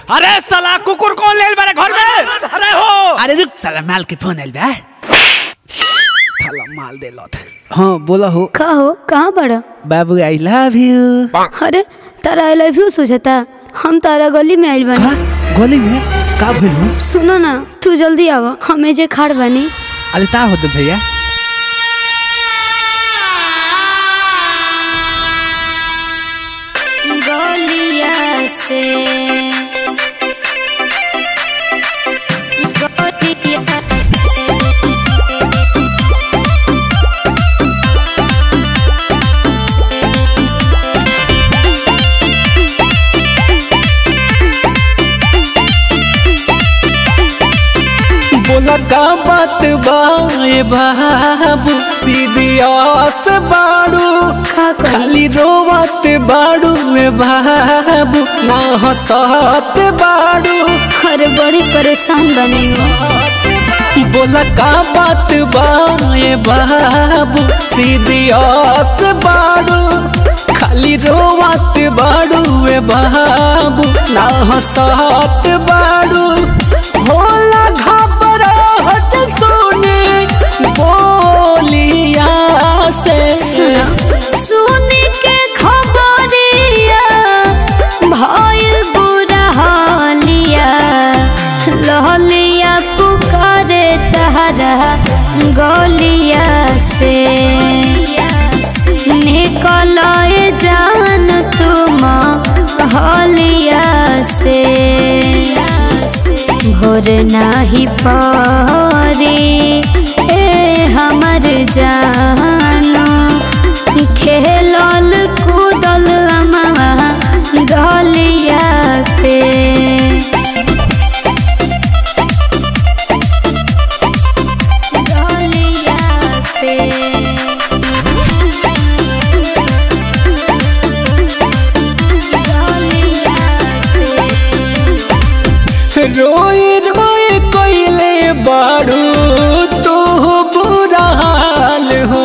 अरे साला कुकुर कौन ले मेरे घर में अरे हो अरे रुक साला माल के फोन आइल बा साला माल दे लत हाँ बोला हो का हो कहाँ बड़ा बाबू आई लव यू अरे तारा आई लव यू सोचता हम तारा गली में आइल का बानी गली में का भइल हो सुनो ना तू जल्दी आव हमें जे खाड़ बानी अरे ता होत भैया गलिया से बोला का बात बाए बाबू सीरियस बाड़ू का कही खाली रोवत बाड़ू में बाबू ना हंसत बाड़ू अरे बड़ी परेशान बने हो बोला का बात बाए बाबू सीरियस बाड़ू खाली रोवत बाड़ू में बाबू ना हंसत बाड़ू होला घबराहट सुने बोलिया से सुना सुन के खबरिया भइल बुरा हालिया लहलिया पुकारे तहरा गलिया से निकल जान तुम हलिया से भोर नाही परी ए हमर जानो खेलल कूदल अमवा गलिया पे गलिया पे गलिया पे रोई रोई कोइले बाड़ू तू बुरा हाल हो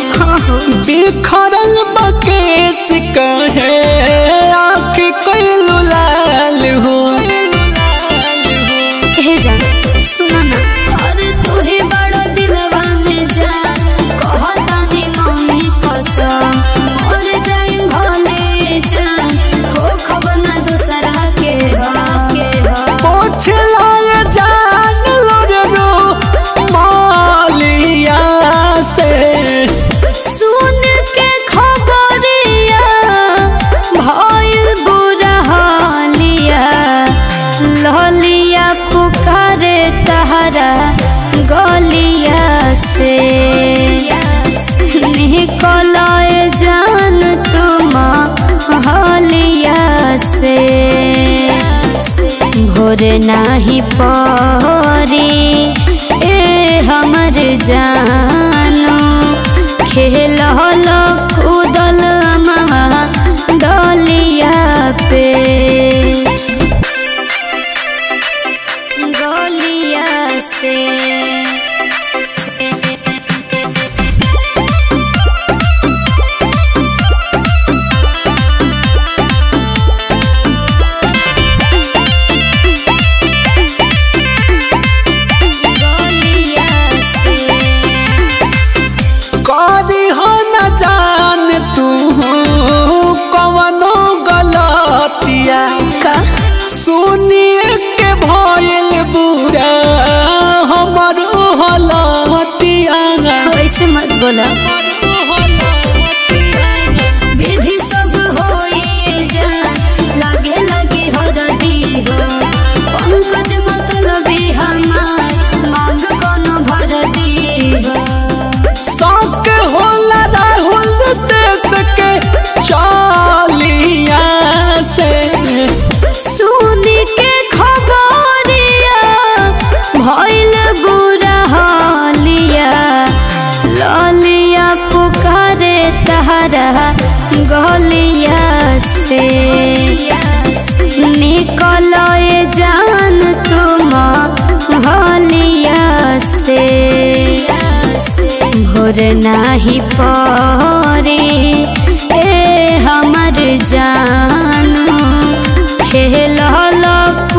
बिखरल बकेस कहे आँख कोइलू लाल हो हे जान सुना ना अरे तू ही बड़ो दिलवा में जान कहतानी मम्मी कसम मर जाई भले जान हो खबर ना दूसरा के हो के हो पोछ लाए जान लोरे रो मालिया से सुन के खबरिया भइल बुरा हालिया लहलिया पुकारे तहरा गलिया से निकल जान तुम हलिया से भोर नाही परी ए हमर जानो खेल कूदल अमवा गलिया पे गलिया से गलिया से करी हो न जान तू कवनो गलतिया का सुनिए के भइल बुरा हमरो हलतिया वैसे मत बोला विधि सब होई जान लागे लगी हरदी हो पंकज मतलबी हमार मांग कोनो भरदी हो शौक होला राहुल देश के चालिया से सुन के खबरिया भइल बुरा हालिया ललिया पुकारे तहरा गलिया से निकल जान तुम हलिया से भोर नाही परी ए हमर जानू खेल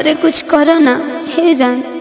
अरे कुछ करो ना हे जान